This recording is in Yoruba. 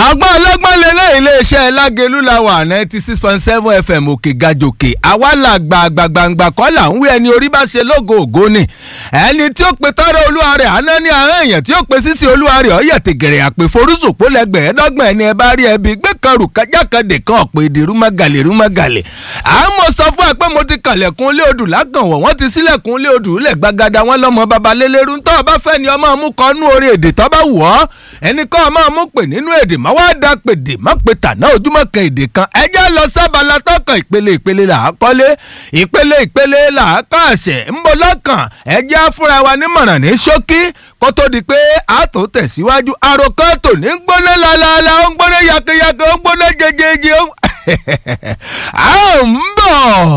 ọgbọ́n ọlọ́gbọ́n lélẹ̀ iléeṣẹ́ lágẹ̀lú la wà ninety six point seven fm òkè gàjòkè àwa là gbàgbàgbàgbà kọ́ là ń wí ẹni orí bá ṣe lógo ògo ni ẹni tí ó pe tọ́rọ olúwa rẹ̀ àná ní àwọn èèyàn tí ó pe sísè olúwa rẹ̀ ọ̀yẹ̀ tẹ̀gẹ̀rẹ̀ àpè forúsòpó lẹ́gbẹ̀ẹ́dọ́gbọ̀n ẹni ẹ bá rí ẹbí gbé kan rù kájákàdé kan ọ̀pẹ èdè rúmọ́gàlè rúmọ́gàlè àmọ́ sọ fún ẹ pé mo ti kànlẹ̀kùn lé odù lágànwọ̀ wọ́n ti sílẹ̀kùn lé odù lẹ̀ gbàgàdà wọn lọ́mọ babalélérú tó o bá fẹ́ ni ọmọ mú kọ́ nú orí èdè tó bá wù ọ́ ẹnì kan ọmọ mú pè nínú èdè má wá da pèdè má pè tàná ojúmọ́ kan èdè kan ẹjẹ́ lọ sábàlá tọkàn ìpele ìpele là á kọ́lé ìpele ìpele là á kàṣẹ̀ ń bọ̀ lọ́kàn ẹjẹ́ afúnra wa nímọ̀ràn ní ṣókí kó tó di pé a tó tẹ̀síwájú àròkàn tò ní gbóná lálálá ó ń gbóná yakeyake ó ń gbóná jẹjẹjẹ ó ń bọ̀.